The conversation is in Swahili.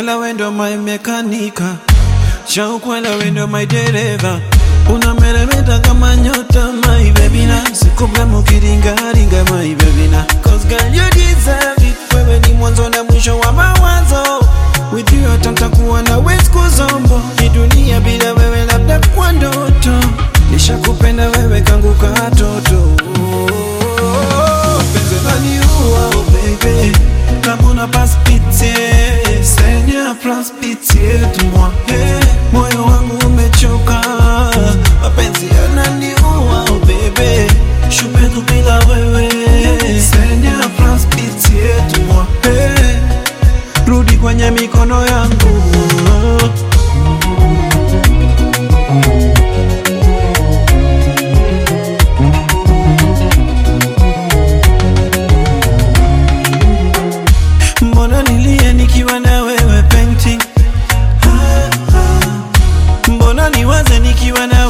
Ukwela wendo my mekanika Shaukwela wendo my dereva Unameremeta kama nyota my baby na Sikupe mukiringaringa my baby na Cause girl you deserve it Wewe ni mwanzo na mwisho wa mawazo With you hata ntakuwa na siku zombo Ni dunia bila wewe labda kwa ndoto Nishakupenda wewe kangu katoto Penzi laniua oh baby Comme on a pas pitié Seigneur prends pitié de moi hey, Moyo wangu umechoka Mapenzi yananiua oh baby Shumetu bila wewe Seigneur prends pitié de moi hey, Rudi kwenye mikono yangu Mbona nilie nikiwa na wewe painting? Mbona niwaze nikiwa na